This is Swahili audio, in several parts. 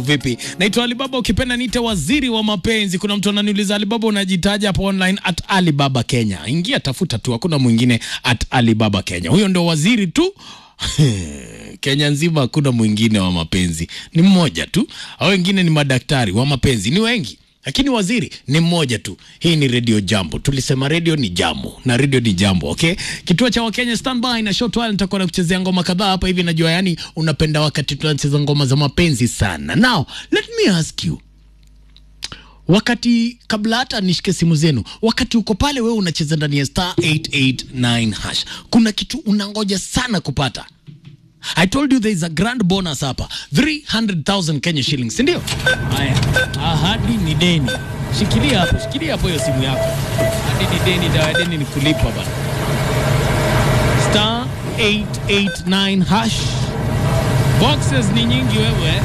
Vipi, naitwa Alibaba, ukipenda niite waziri wa mapenzi. Kuna mtu ananiuliza Alibaba, unajitaja hapo online at Alibaba Kenya. Ingia tafuta tu, hakuna mwingine at Alibaba Kenya. Huyo ndio waziri tu Kenya nzima, hakuna mwingine wa mapenzi, ni mmoja tu. Hao wengine ni madaktari wa mapenzi, ni wengi lakini waziri ni mmoja tu. Hii ni Radio Jambo. Tulisema radio ni jambo na radio ni jambo, okay? Kituo cha Wakenya standby na short while nitakuwa nakuchezea ngoma kadhaa hapa hivi. Najua yani unapenda wakati tunacheza ngoma za mapenzi sana. Now let me ask you, wakati kabla hata nishike simu zenu, wakati uko pale wewe unacheza ndani ya star 889 hash, kuna kitu unangoja sana kupata. I told you there is a grand bonus hapa 300,000 Kenya shillings, si ndio? Haya, ahadi ni deni. Shikilia hapo, shikilia hapo hiyo simu yako. Ahadi ni deni, dawa ya deni ni kulipa bana. Star 889 hash. Boxes ni nyingi wewe.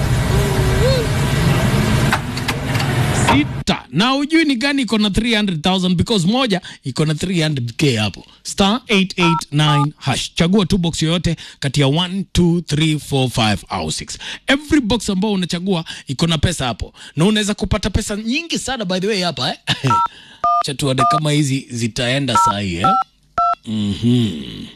Sita. Na ujui ni gani iko na 300,000 because moja iko na 300k hapo. Star 889 hash. Chagua tu box yoyote kati ya 1 2 3 4 5 au 6. Every box ambao unachagua iko na pesa hapo. Na unaweza kupata pesa nyingi sana by the way hapa eh. Cha tuone kama hizi zitaenda saa hii eh. Mhm.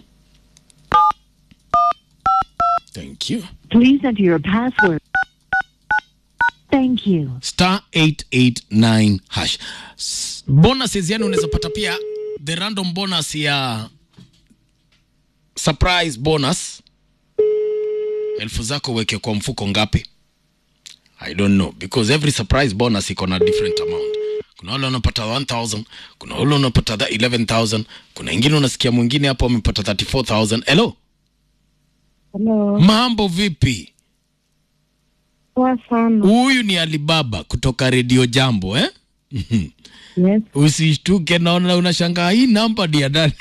Thank you. Please enter your password. Thank you. star 889 hash. S- Bonuses yani unaweza pata pia the random bonus ya surprise bonus. Elfu zako weke kwa mfuko ngapi? I don't know because every surprise bonus iko na different amount. Kuna wale wanapata 1000, kuna wale wanapata tha- 11000, kuna wengine unasikia mwingine hapo amepata 34000. Hello, Hello. mambo vipi? Poa sana. Huyu ni Alibaba kutoka Radio Jambo eh? Yes. Usishtuke, naona unashangaa hii namba ni ya nani?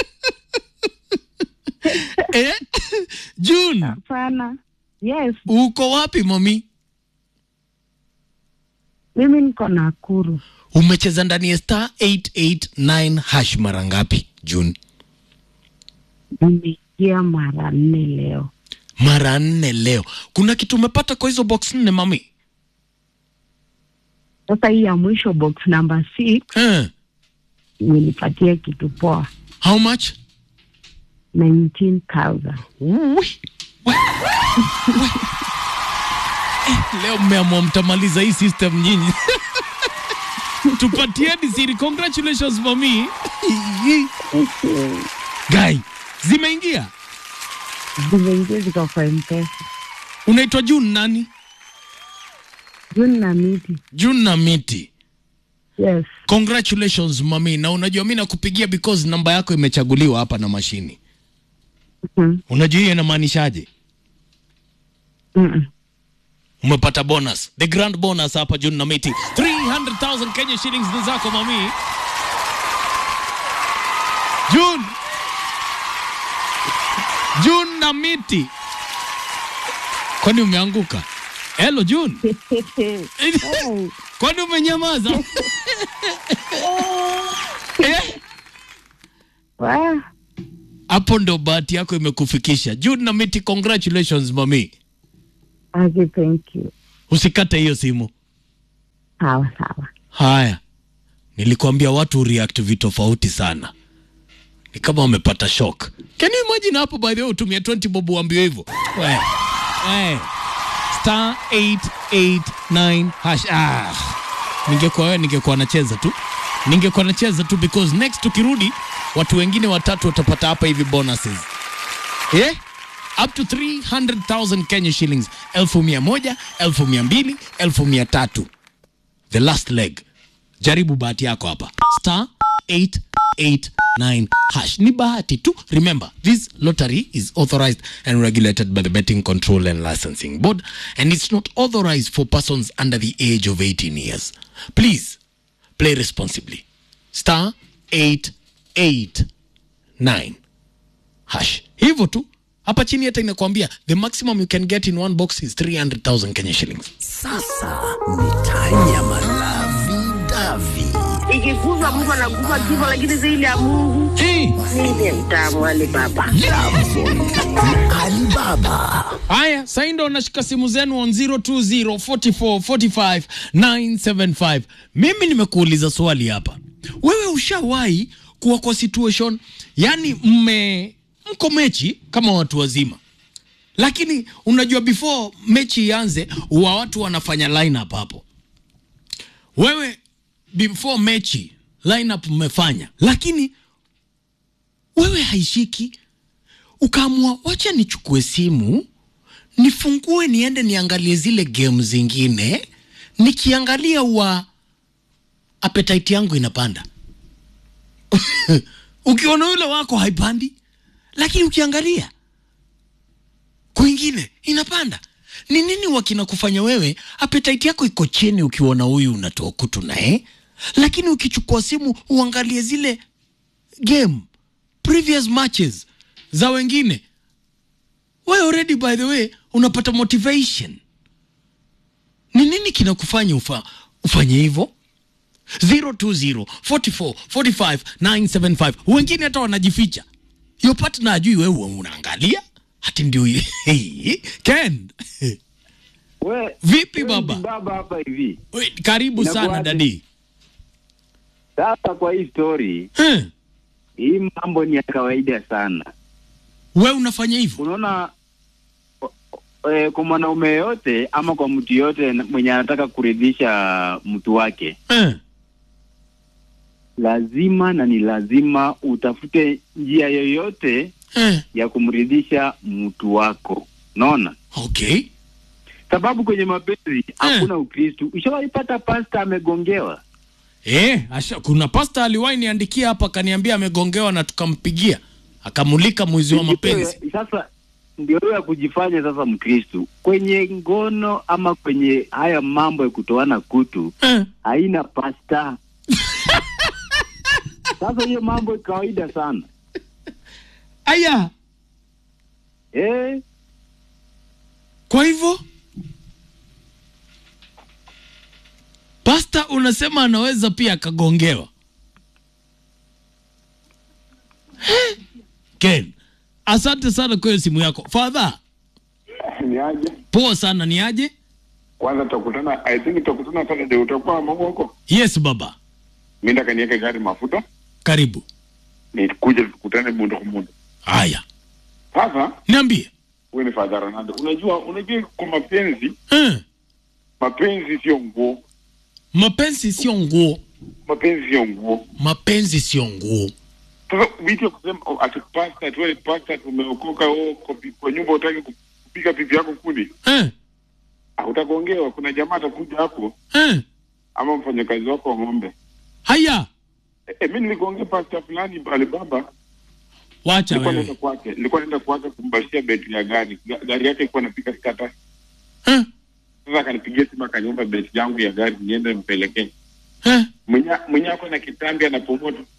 eh? June, Hapana. Yes. uko wapi mami? Mimi niko Nakuru. Umecheza ndani ya star 889 hash mara ngapi June? Nimeingia mara nne leo. Mara nne leo. Kuna kitu umepata kwa hizo box nne mami? Sasa hii ya mwisho box number six Eh, nilipatia kitu poa. how much? 19,000. Ui, we, we. Eh, leo mmeamua mtamaliza hii system nyinyi. Tupatieni siri. Congratulations mami. Guy, zimeingia. Zimeingia ziko kwa M-Pesa. Unaitwa June nani? Juni na miti. June na miti. Yes. Congratulations mami, na unajua mi nakupigia because namba yako imechaguliwa hapa na mashini. Mm Unajua hiyo inamaanishaje? -mm. Umepata bonus, the grand bonus hapa June na miti, 300,000 Kenya shillings ni zako mami. June, June na miti, kwani umeanguka? Hello June, Hey. kwani umenyamaza? Eh? Wow. Hapo ndo bahati yako imekufikisha. June na miti, congratulations mami. Okay, thank you. Usikate hiyo simu. Sawa sawa. Haya, nilikwambia watu react vitu tofauti sana, ni kama wamepata shock. Can you imagine hapo, by the way, utumia 20 bob uambiwe hivyo we, we. star 889 hash. Ah, ningekuwa wewe ningekuwa nacheza tu, ningekuwa nacheza tu because next tukirudi, watu wengine watatu watapata hapa hivi bonuses yeah? up to 300,000 Kenya shillings, elfu mia moja, elfu mia mbili, elfu mia tatu the last leg. Jaribu bahati yako hapa, star 889 hash. Ni bahati tu. Remember, this lottery is authorized and regulated by the Betting Control and Licensing Board, and it's not authorized for persons under the age of 18 years. Please play responsibly. Star 889 hash. Hivyo tu. Hapa chini hata inakwambia the maximum you can get in one box is 300,000 Kenya shillings. Sasa ni tanya malavi davi ikikufa mtu anakufa kifo, lakini zaidi ya Mungu hey. ndiye mtamu Ali Baba. Alibaba. Haya, sasa ndo nashika simu zenu on 020 44 45 975. Mimi nimekuuliza swali hapa, wewe ushawahi kuwa kwa situation yani mme mko mechi kama watu wazima, lakini unajua before mechi ianze wa watu wanafanya lineup hapo, wewe before mechi lineup mmefanya, lakini wewe haishiki ukaamua wacha nichukue simu nifungue niende niangalie zile game zingine nikiangalia wa appetite yangu inapanda ukiona yule wako haipandi lakini ukiangalia kwingine inapanda ni nini wakina kufanya wewe appetite yako iko chini ukiona huyu unatoa kutu naye lakini ukichukua simu uangalie zile game previous matches za wengine we already by the way unapata motivation ni nini kinakufanya ufa, ufanye hivyo 020 44 45 975 wengine hata wanajificha yo partner ajui wewe unaangalia hati ndio hii. ken We, Vipi we baba? Baba hapa hivi. we, karibu sana Inakuwaje? dadi Sasa kwa hii story, Eh, hii mambo ni ya kawaida sana. we unafanya hivyo Unaona o- o- eh, kwa mwanaume yote ama kwa mtu yote mwenye anataka kuridhisha mtu wake, eh, lazima na ni lazima utafute njia yoyote eh. ya kumridhisha mtu wako. Unaona? okay Sababu kwenye mapenzi hakuna Ukristu. Ushawaipata pasta amegongewa? Eh, asha, kuna pasta aliwahi niandikia hapa akaniambia amegongewa na tukampigia akamulika mwizi wa mapenzi. Sasa ndio hiyo ya kujifanya sasa Mkristu kwenye ngono ama kwenye haya mambo ya kutoana kutu Eh, haina pasta. Sasa hiyo mambo kawaida sana aya, eh. kwa hivyo pasta unasema anaweza pia akagongewa. Eh, Ken, asante sana kwa hiyo simu yako. Father, ni aje poa sana ni aje? kwanza tutakutana i think tutakutana Saturday utakuwa mambo huko Yes baba, mimi ndaka niweke gari mafuta karibu. nikuje tukutane mundo kwa mundo Haya, sasa niambie. wewe ni Father Ronaldo unajua unajua kwa mapenzi Eh, mapenzi sio nguo mapenzi sio nguo, mapenzi sio nguo mapenzi sio nguo. sasa vitu ya kusema oh, ati pasta tuwe pasta tumeokoka oh, kwa, pi- kwa nyumba utaki kupiga pipi yako kuni Eh, ah, utagongewa kuna jamaa atakuja hapo eh, ama mfanyakazi wako wa ng'ombe haya, eh, eh, mimi niligongea pasta fulani Alibaba wacha nilikuwa naenda wewe. kwake nilikuwa naenda kwake kumbashia betri ya gari Ga- gari yake ilikuwa inapiga skata Eh, sasa akanipigia simu akaniomba betri yangu ya gari niende mpelekee eh, mwenye mwenye ako na kitambi anapumua tu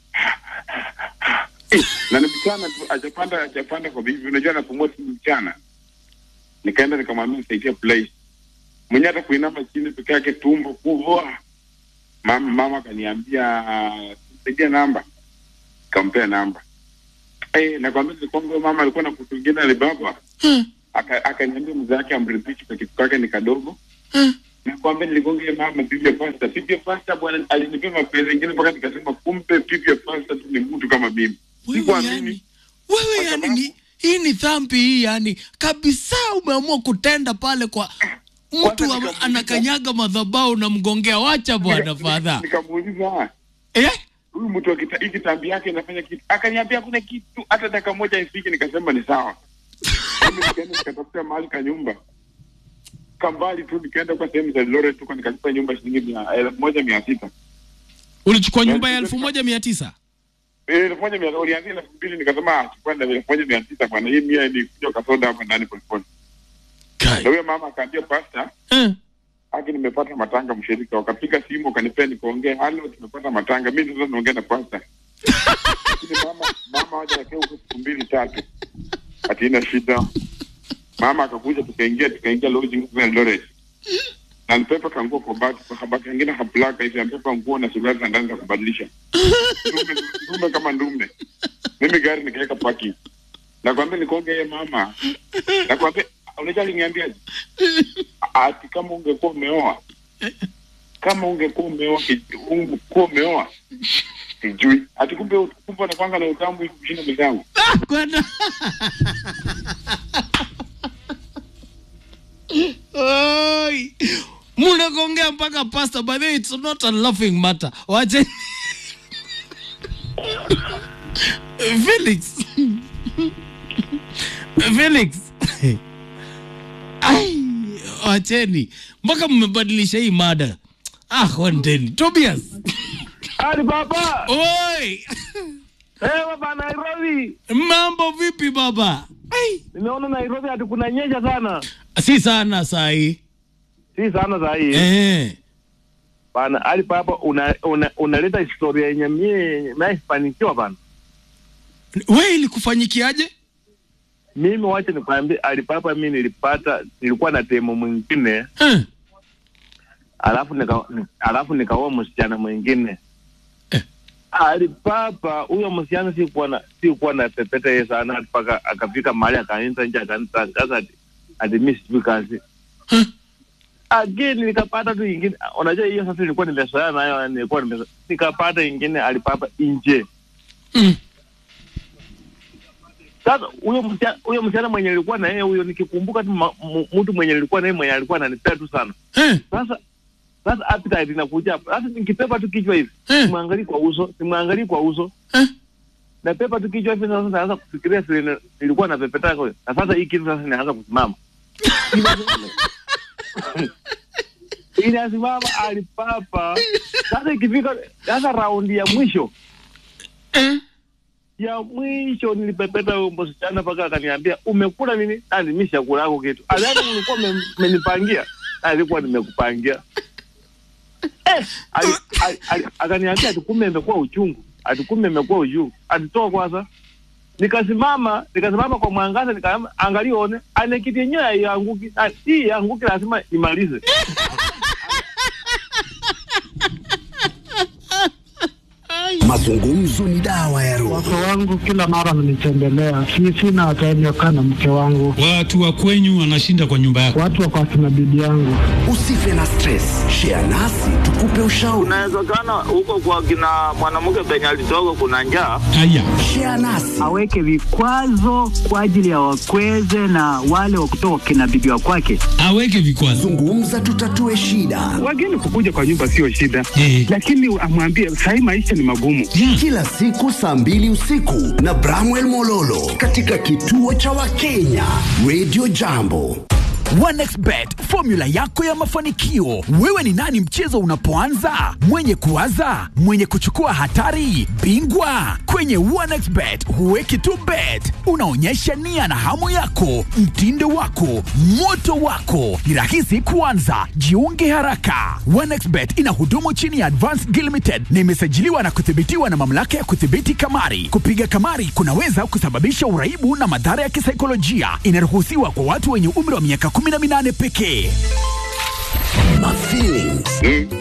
Eh, na ni mchana tu ajapanda ajapanda kwa bibi unajua anapumua tu mchana nikaenda nikamwambia nisaidie place mwenye hata kuinama chini peke yake tumbo kubwa mama mama akaniambia saidia namba kampea namba eh nakwambia ni kwamba huyo mama alikuwa na kutu ingine alibaba eh, Aka- akaniambia mzee wake amridhishi kwa kitu kake ni kadogo eh. nakwambia niligonge mama pipi ya pasta pipi ya pasta bwana alinipea mapenzi ingine mpaka nikasema kumbe pipi ya pasta tu ni mtu kama mimi Wewe sikuamini yani, wewe Kwa yani sababu- ni, hii ni dhambi hii yani kabisa umeamua kutenda pale kwa mtu Kwanza ama- nikamuuliza- anakanyaga madhabahu na mgongea wacha bwana Nika- fadha nikamuuliza eh? huyu mtu akita- hii kitambi yake inafanya kitu akaniambia hakuna kitu hata dakika moja ifike nikasema ni sawa mimi nikaenda nikatafuta mahali ka nyumba kambali tu nikaenda kwa sehemu za Eldoret tuko nikalipa nyumba shilingi mia elfu moja mia sita ulichukua nyumba ya Yaani, elfu moja mia tisa Eh, elfu moja mia ulianzia elfu mbili nikasema ah, chukua na elfu moja mia tisa bwana hii mia ni kuja kasoda hapa ndani polepole na Kai. huyo mama akaambia pasta eh. haki nimepata matanga mshirika wakapiga simu wakanipea nikaongea halo tumepata matanga mi sasa naongea na pasta lakini mama mama waja wakia huko siku mbili tatu ati ina shida mama akakuja tukaingia tukaingia lodging huko Eldoret na nipepa kanguo kwa bati kwa kabati kengine kaplaka hivi ampepa nguo na suruali za ndani za kubadilisha ndume ndume kama ndume mimi gari nikaweka parking nakwambia nikaongea ye mama nakwambia unajua aliniambiaje ati kama ungekuwa umeoa kama ungekuwa umeoa ki- ungekuwa umeoa sijui ati kumbe kumbe anakwanga na utamu hivi kushinda mwenzangu kwenda Oi. mnakongea mpaka pasta by the way, it's not a laughing matter wache felix felix Ai, wacheni mpaka mmebadilisha hii mada ah wandeni tobias Ali baba, oi eh baba Nairobi. mambo vipi baba Ai. Nimeona Nairobi ati kunanyesha sana. si sana sahi Si sana saa hii. eh. Bana Ali baba una, una, unaleta historia yenye mie naifanikiwa bana. we ilikufanyikiaje Mimi wacha nikwambie Ali baba mimi nilipata nilikuwa na demo mwingine eh. alafu nika alafu nikaoa msichana mwingine. Eh. Ali baba huyo msichana sikuwa na sikuwa na pepeta yeye sana mpaka akafika mahali akaanza nje akanitangaza ati ati mimi sijui kazi. Huh? again nikapata tu ingine unajua hiyo sasa nilikuwa nimezoea nayo nilikuwa nimezoea nikapata ingine alipapa nje Mm. sasa huyo msichana huyo msichana mwenye nilikuwa na yeye huyo nikikumbuka tu ma- mu- mtu mwenye nilikuwa na yeye mwenye alikuwa ananipea tu sana Eh. sasa sasa appetite inakuja hapa sasa nikipepa tu kichwa hivi Eh. simwangalii kwa uso simwangalii kwa uso Eh. na pepa tu kichwa hivi sasa naanza kufikiria vile nilikuwa na pepeta kwa na sasa hii kitu sasa inaanza kusimama inasimama alipapa sasa ikifika sasa raundi ya mwisho Eh. ya mwisho nilipepeta huyo msichana mpaka akaniambia umekula nini nani mimi sijakula yako kitu aliani ulikuwa ume- umenipangia alikuwa nimekupangia eh, ali- ali- ali- akaniambia ati kumbe imekuwa uchungu ati kumbe imekuwa uchungu atitoa kwanza nikasimama nikasimama kwa mwangaza nikaamba angalia one ane kiti yenyewe haianguki Ah, hii anguki lazima imalize Mazungumzo ni dawa ya roho. Wake wangu kila mara wananitembelea, si sina time ya kukaa na mke wangu, Watu wa kwenyu wanashinda kwa nyumba yako. watu wako akina bibi yangu. Usife na stress, share nasi tukupe ushauri. inawezekana huko kwa kina mwanamke penye alitoka kuna njaa Haya, Share nasi aweke vikwazo kwa ajili ya wakweze na wale wa kutoka kina bibi wa kwake. aweke vikwazo. zungumza, tutatue shida. Wageni kukuja kwa nyumba sio shida, Eh. lakini amwambie sahii maisha ni magumu. Yeah. Kila siku saa mbili usiku na Bramwell Mololo katika kituo cha Wakenya Radio Jambo. OneXBet, formula yako ya mafanikio. Wewe ni nani mchezo unapoanza? Mwenye kuwaza, mwenye kuchukua hatari, bingwa. Kwenye OneXBet huweki tu bet, unaonyesha nia na hamu yako, mtindo wako, moto wako. Ni rahisi kuanza, jiunge haraka. OneXBet ina hudumu chini ya Advanced Gil Limited na imesajiliwa na kuthibitiwa na mamlaka ya kudhibiti kamari. Kupiga kamari kunaweza kusababisha uraibu na madhara ya kisaikolojia. Inaruhusiwa kwa watu wenye umri wa miaka 18 pekee. Mafeelings